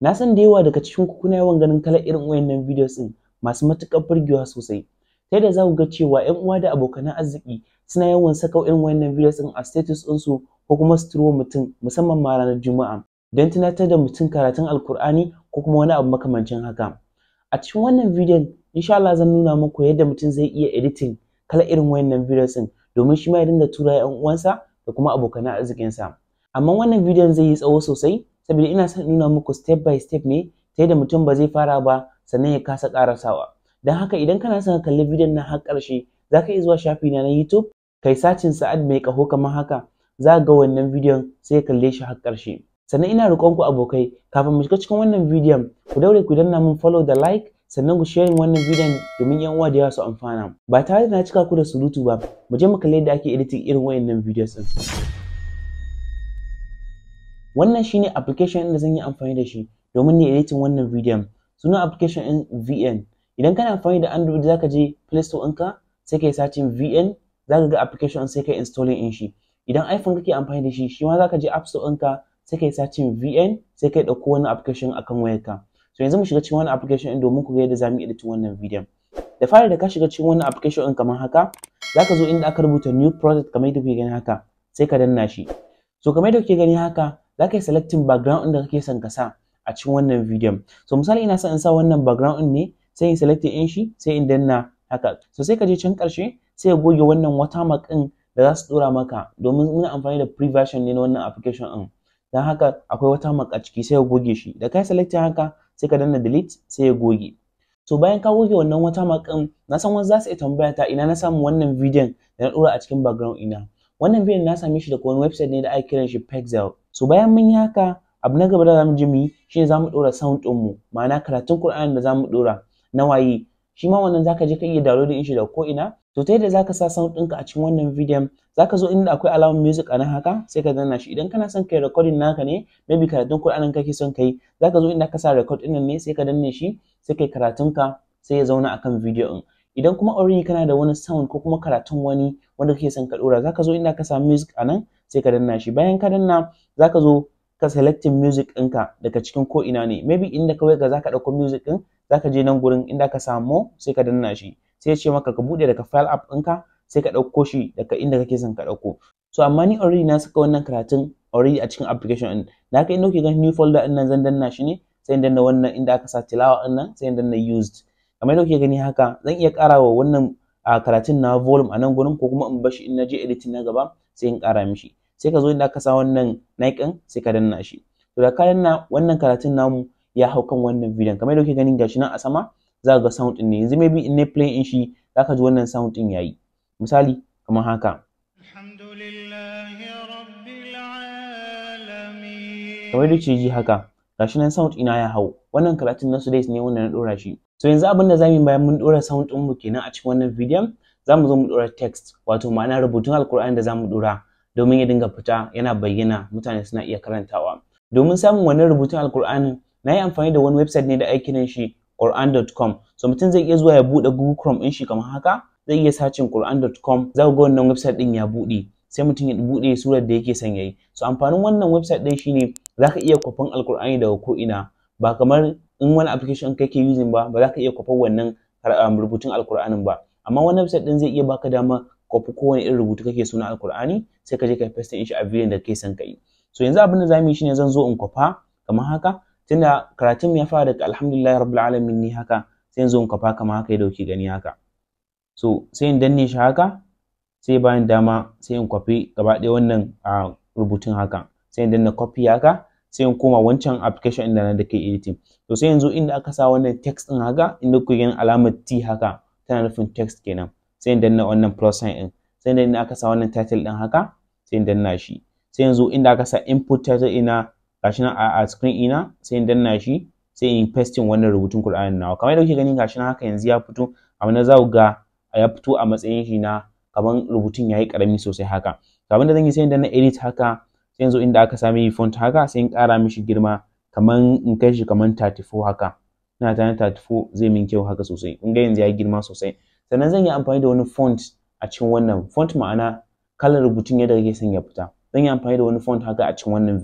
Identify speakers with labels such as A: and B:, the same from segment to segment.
A: Na san da yawa daga cikin ku kuna yawan ganin kalar irin wayannan videos din masu matuƙar burgewa sosai. Ta yadda za ku ga cewa ƴan uwa da abokan arziki suna yawan saka irin wayannan videos din a status ɗinsu ko kuma su turo mutum musamman ma ranar Juma'a don tunatar da mutum karatun Alkur'ani ko kuma wani abu makamancin haka. A cikin wannan bidiyon insha Allah zan nuna muku yadda mutum zai iya editing kalar irin wayannan videos din domin shi ma ya dinga tura ƴan uwansa da kuma abokan arzikinsa. Amma wannan bidiyon zai yi tsawo sosai saboda ina son nuna muku step by step ne ta yadda mutum ba zai fara ba sannan ya kasa ƙarasawa. Don haka idan kana son ka kalli bidiyon nan har ƙarshe za ka iya zuwa shafi na na YouTube kai sacin Sa'ad mai ƙaho kamar haka za ka ga wannan bidiyon sai ka kalle shi har ƙarshe. Sannan ina roƙon ku abokai kafin mu shiga cikin wannan bidiyon ku daure ku danna min follow da like sannan ku sharing wannan bidiyon domin yan uwa da yawa su amfana. Ba tare da na cika ku da surutu ba mu je mu kalli yadda ake editing irin wayannan videos din. Wannan shine application ɗin da zan yi amfani da shi domin ne editing wannan bidiyon. Sunan application ɗin VN. Idan kana amfani da Android zaka je Play Store ɗinka sai kai searching VN zaka ga application sai kai installing ɗin shi. Idan iPhone kake amfani da shi shi ma zaka je App Store ɗinka sai kai searching VN sai kai ɗauko wani application akan wayarka. So yanzu mu shiga cikin wannan application ɗin domin ku ga yadda zamu editing wannan bidiyon. Da fari da ka shiga cikin wannan application ɗin kamar haka zaka zo inda aka rubuta new project kamar yadda kuke gani haka sai ka danna shi. So kamar yadda kuke gani haka za ka yi selecting background ɗin da kake son ka sa a cikin wannan bidiyon. So misali ina son in sa wannan background ɗin ne sai in select ɗin shi sai in danna haka. So sai ka je can ƙarshe sai ka goge wannan watermark ɗin da za su ɗora maka domin muna amfani da free version ne na wannan application ɗin. Don haka akwai watermark a ciki sai ka goge shi. Da ka yi selecting haka sai ka danna delete sai ya goge. So bayan ka goge wannan watermark ɗin na san wasu za su iya tambaya ta ina na samu wannan bidiyon da na ɗora a cikin background ina. Wannan bidiyon na same shi daga wani website ne da ake kiran shi Pexel. So bayan mun yi haka abu na gaba da zamu je mu yi shine zamu ɗora sound ɗin mu ma'ana karatun Qur'ani da zamu ɗora na waye shi ma wannan zaka je ka iya downloading shi daga ko ina to ta yadda zaka sa sound ɗinka a cikin wannan bidiyon zaka zo inda akwai alamar music a nan haka sai ka danna shi idan kana son kai recording naka ne maybe karatun Qur'anin kake son kai zaka zo inda ka sa record ɗin nan ne sai ka danne shi sai kai karatun ka sai ya zauna akan bidiyo ɗin idan kuma already kana da wani sound ko kuma karatun wani wanda kake son ka ɗora zaka zo inda ka sa music a nan sai ka danna shi bayan ka danna zaka zo ka selecting music ɗinka daga cikin ko ina ne maybe inda kawai ka zaka ɗauko music ɗin zaka je nan gurin inda ka samu sai ka danna shi sai ya ce maka ka buɗe daga file app ɗinka sai ka ɗauko shi daga inda kake son ka ɗauko so amma ni already na saka wannan karatun already a cikin application ɗin da haka inda kuke ganin new folder ɗin nan zan danna shi ne sai in danna wannan inda aka sa tilawa ɗin nan sai in danna used kamar yadda kuke gani haka zan iya ƙara wa wannan karatun na volume a nan gurin ko kuma in bashi in na je editing na gaba sai in ƙara mishi sai ka zo inda aka sa wannan Nike sai ka danna shi to da ka danna wannan karatun namu ya hau kan wannan bidiyon kamar yadda kuke ganin gashi nan a sama za ka ga sound din ne yanzu maybe in ne play in shi za ka ji wannan sound din yayi misali kamar haka kamar yadda kuke ji haka gashi nan sound ina ya hau wannan karatun na Sudais ne wanda na dora shi so yanzu abin da zamu yi bayan mun dora sound din mu kenan a cikin wannan bidiyon zamu zo mu dora text wato ma'ana rubutun alkur'ani da zamu dora domin ya dinga fita yana bayyana mutane suna iya karantawa domin samun wannan rubutun alkur'anin na yi amfani da wani website ne da ake kiran shi quran.com so mutum zai iya zuwa ya buɗe google chrome ɗin shi kamar haka zai iya sacin quran.com za ku ga wannan website ɗin ya buɗe sai mutum ya buɗe surar da yake son yayi so amfanin wannan website ɗin shine za ka iya kwafan alkur'ani daga ko ina ba kamar in wani application kake using ba ba za ka iya kwafan wannan rubutun alkur'anin ba amma wannan website ɗin zai iya baka dama kwafi kowane irin rubutu kake so na alkur'ani sai ka je ka paste in shi a bidiyon da kake son ka yi so yanzu abin da zamu yi shine zan zo in kwafa kamar haka tunda karatun ya fara daga alhamdulillah rabbil alamin ne haka sai in zo in kwafa kamar haka yadda kuke gani haka so sai in danne shi haka sai bayan dama sai in kwafi gaba ɗaya wannan rubutun haka sai in danna copy haka sai in koma wancan application inda na da ke editing to sai yanzu inda aka sa wannan text din haka inda kuke ganin alamar T haka tana nufin text kenan sai in danna wannan plus sign din sai inda aka sa wannan title din haka sai in danna shi sai yanzu inda aka sa input title ina gashi nan a screen ina sai in danna shi sai in pasting wannan rubutun Qur'anin nawa kamar yadda kuke gani gashi nan haka yanzu ya fito amma na za ku ga ya fito a matsayin shi na kaman rubutun yayi karami sosai haka abin da zan yi sai in danna edit haka sai yanzu inda aka sami font haka sai in ƙara mishi girma kaman in kai shi kaman 34 haka ina tunanin 34 zai min kyau haka sosai kun ga yanzu ya girma sosai sannan zan yi amfani da wani font a cikin wannan font ma'ana kalar rubutun yadda kake son ya fita zan yi amfani da wani font haka a cikin wannan bidiyon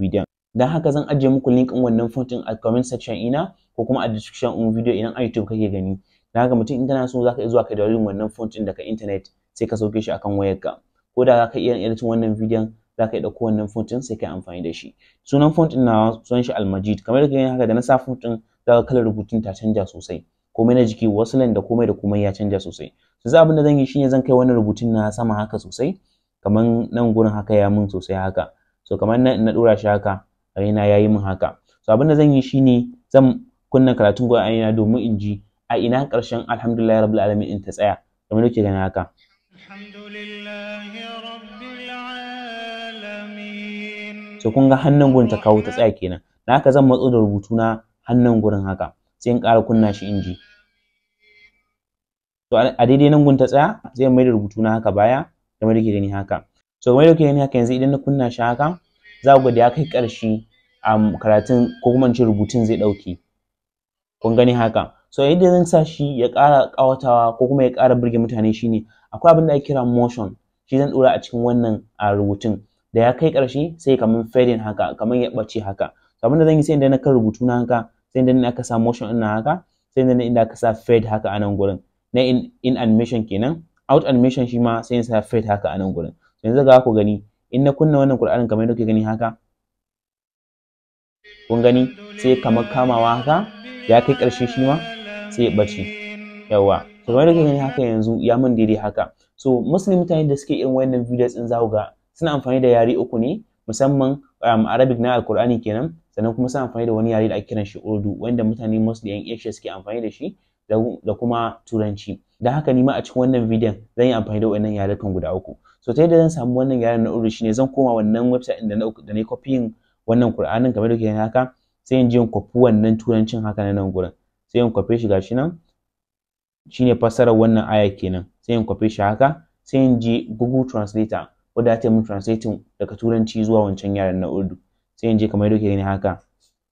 A: dan haka zan ajiye muku link ɗin wannan font ɗin a comment section ina ko kuma a description ɗin video idan a YouTube kake gani dan haka mutum in kana so zaka iya zuwa ka download wannan font ɗin daga internet sai ka sauke shi akan wayarka ko da zaka iya editing wannan bidiyon zaka iya ɗauko wannan font ɗin sai ka yi amfani da shi sunan font ɗin nawa sunan shi Almajid kamar yadda gani haka da na sa font ɗin zaka kalar rubutun ta canja sosai komai na jiki wasu da komai da komai ya canja sosai so za abin da zan yi shine zan kai wannan rubutun na sama haka sosai kamar nan gurin haka ya mun sosai haka so kamar nan na dora shi haka raina yayi min haka so abin da zan yi shine zan kunna karatun Qur'ani na domin in ji a ina karshen alhamdulillah rabbil alamin in ta tsaya kamar yake gani haka so kun ga hannun gurin ta kawo ta tsaya kenan na haka zan matso da rubutu na hannun gurin haka sai in ƙara kunna shi in ji to a daidai nan gun ta tsaya sai in mai da rubutu na haka baya kamar da ke gani haka so kamar da ke gani haka yanzu idan na kunna shi haka za ku ga da ya kai ƙarshe a karatun ko kuma in ce rubutun zai ɗauke kun gani haka so yadda zan sa shi ya ƙara ƙawatawa ko kuma ya ƙara burge mutane shine akwai abin da ake kira motion shi zan ɗora a cikin wannan a rubutun da ya kai ƙarshe sai kamar fading haka kamar ya ɓace haka so abin da zan yi sai idan na kan rubutu na haka sai idan aka sa motion ɗin haka sai idan inda aka sa fade haka a nan gurin na in, in animation kenan out animation shi ma sai in sa fade haka a nan gurin yanzu ga ku gani in na kunna wannan Qur'anin kamar yadda kuke gani haka kun gani sai kamar kamawa haka ya kai ƙarshe shi ma sai ya ɓace yawa to kamar yadda kuke gani haka yanzu ya min daidai haka so muslim mutane da suke irin wannan videos din za ku ga suna amfani da yare uku ne musamman um, arabic na alkur'ani kenan sannan kuma suna amfani da wani yare da ake kiran shi urdu wanda mutane mostly yan asia suke amfani da shi da kuma turanci don haka ni ma a cikin wannan bidiyon zan yi amfani da wannan yarukan guda uku so ta yadda zan samu wannan yaren na urdu shine zan koma wannan website da na da na copying wannan qur'anin kamar da kuke haka sai in je in copy wannan turancin haka na nan gurin sai in copy shi gashi nan shine fassarar wannan aya kenan sai in copy shi haka sai in je Google Translator wadda ta min translating daga turanci zuwa wancan yaren na urdu sai in je kamar yadda kuke gani haka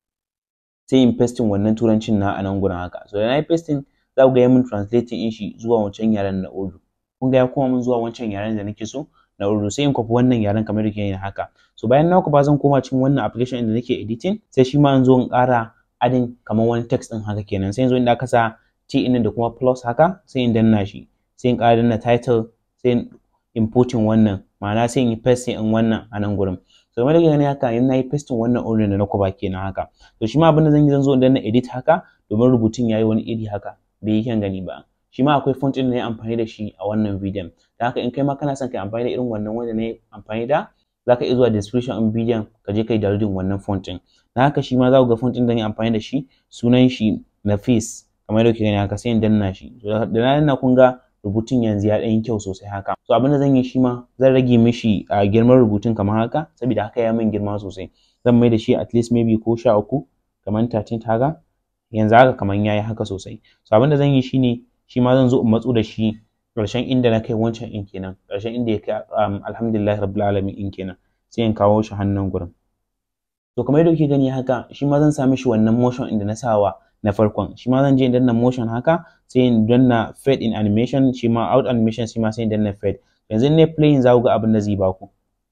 A: sai in pasting wannan turancin na a nan gurin haka so da na yi pasting za ku ga ya min translating in shi zuwa wancan yaren na urdu kun ga ya koma min zuwa wancan yaren da nake so na urdu sai in kwafi wannan yaren kamar yadda kuke gani haka so bayan na ba zan koma cikin wannan application da nake editing sai shi ma in zo in ƙara adin kamar wani text din haka kenan sai in zo inda aka sa t in da kuma plus haka sai in danna shi sai in ƙara danna title sai in importing wannan ma'ana sai in yi pasting in wannan a nan gurin so kamar da gani haka in nayi pasting wannan order da na kuba kenan haka to shi ma abin da zan yi zan zo in danna edit haka domin rubutun yayi wani iri haka bai yi kyan gani ba shi ma akwai font ɗin da na yi amfani da shi a wannan bidiyon da haka in kai ma kana son kai amfani da irin wannan wanda na yi amfani da za ka iya zuwa description ɗin bidiyon ka je kai downloading wannan font ɗin da haka shi ma za ku ga font ɗin da na yi amfani da shi sunan shi Nafis kamar yadda kuke gani haka sai in danna shi da na danna kun ga rubutun yanzu ya ɗan yi kyau sosai haka so abin da zan yi shi ma zan rage mishi a girman rubutun kamar haka saboda haka ya min girma sosai zan mai da shi at least maybe ko sha uku kamar 13 haka yanzu haka kamar yayi haka sosai so abin da zan yi shine shi ma zan zo in matsu da shi ƙarshen inda na kai wancan in kenan ƙarshen inda ya kai alhamdulillah rabbil alamin in kenan sai in kawo shi hannun gurin to kamar yadda kuke gani haka shi ma zan sa mishi wannan motion inda na sawa na farkon shi ma zan je in danna motion haka sai in danna fade in animation shi ma out animation shi ma sai in danna fade yanzu ne playing za ku ga abin da zai baku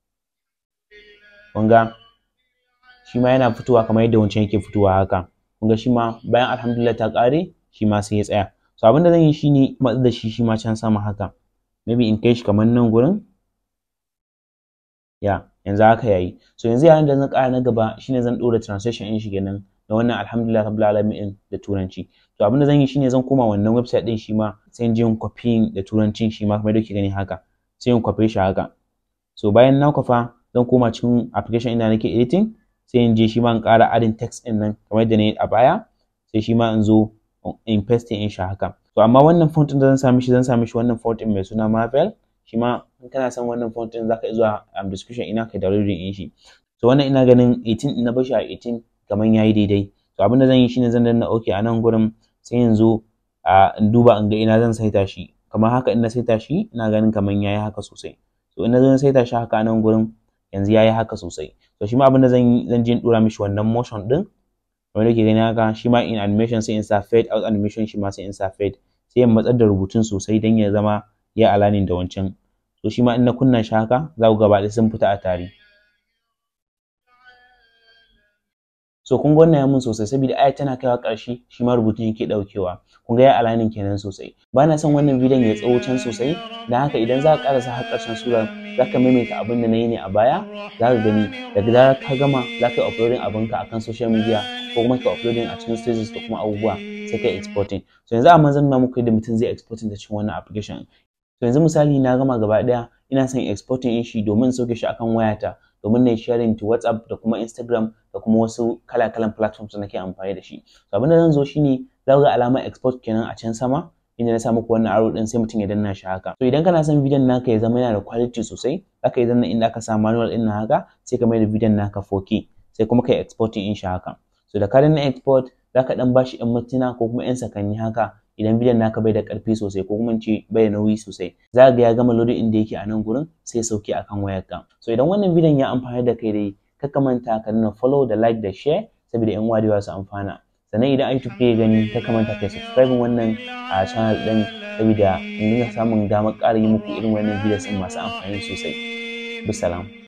A: kun ga shi ma yana fitowa kamar yadda wancan yake fitowa haka kun ga shi ma bayan alhamdulillah ta ƙare shi ma sai ya tsaya so abin da zan yi shine matsa da shi shi ma can sama haka maybe in kai shi kamar nan gurin ya yanzu haka yayi so yanzu yayin da zan ƙara na gaba shine zan ɗora translation ɗin shi kenan da wannan alhamdulillah rabbil alamin da turanci to abin da zan yi shine zan koma wannan website ɗin shi ma sai in je in copy da turancin shi ma kamar yadda kuke gani haka sai in copy shi haka so bayan na kwafa zan koma cikin application inda nake editing sai in je shi ma in ƙara adin text ɗin nan kamar yadda na yi a baya sai shi ma in zo in pasting in shi haka to amma wannan font ɗin da zan sami shi zan sami shi wannan font ɗin mai suna Marvel shi ma in kana son wannan font ɗin zaka iya zuwa um, description ina kai downloading in shi so wannan ina ganin 18 na bashi a 18 kamar yayi daidai to abin da zan yi shine zan danna okay a nan gurin sai in zo a in duba in ga ina zan saita shi kamar haka in na saita shi ina ganin kamar yayi haka sosai so in na zo na saita shi haka a nan gurin yanzu yayi haka sosai to shi ma abin da zan yi zan je in dora mishi wannan motion din kamar yake gani haka shi ma in animation sai in sa fade out animation shi ma sai in sa fade sai in matsar da rubutun sosai don ya zama ya alanin da wancan so shi ma in na kunna shi haka za ku gaba sun fita a tare so kun ga wannan ya mun sosai saboda aya tana kaiwa ƙarshe shi ma rubutun yake ɗaukewa kun ga ya aligning kenan sosai ba na son wannan bidiyon ya tsawo can sosai don haka idan za ka ƙarasa har ƙarshen sura za ka maimaita abin da na yi ne a baya za ka gani daga zarar ka gama za ka yi uploading abinka akan social media ko kuma ka uploading a cikin stages da kuma abubuwa sai ka exporting so yanzu amma zan nuna muku yadda mutum zai exporting da cikin wannan application so yanzu misali na gama gaba ɗaya ina son exporting in shi domin sauke shi akan wayata domin na yi sharing to WhatsApp da kuma Instagram da kuma wasu kala-kalan platforms da nake amfani da shi. So abin da zan zo shine za ga alamar export kenan a can sama inda na sa muku wannan arrow din sai mutum ya danna shi haka. So idan kana son bidiyon naka ya zama yana da quality sosai zaka yi danna inda aka sa manual din haka sai ka mai da bidiyon naka 4K sai kuma ka yi exporting in shi haka. So da ka danna export zaka dan bashi 'yan mintuna ko kuma 'yan sakanni haka idan bidiyon naka bai da ƙarfi sosai ko kuma ce bai da nauyi sosai za ga ya gama loading inda yake a nan gurin sai sauke akan wayarka so idan wannan bidiyon ya amfani da kai dai ka manta ka nuna follow da like da share saboda yan uwa su amfana sannan idan YouTube ya gani ka manta kai subscribe wannan a channel din saboda in dinga samun damar ƙara yi muku irin wannan videos din masu amfani sosai bisalam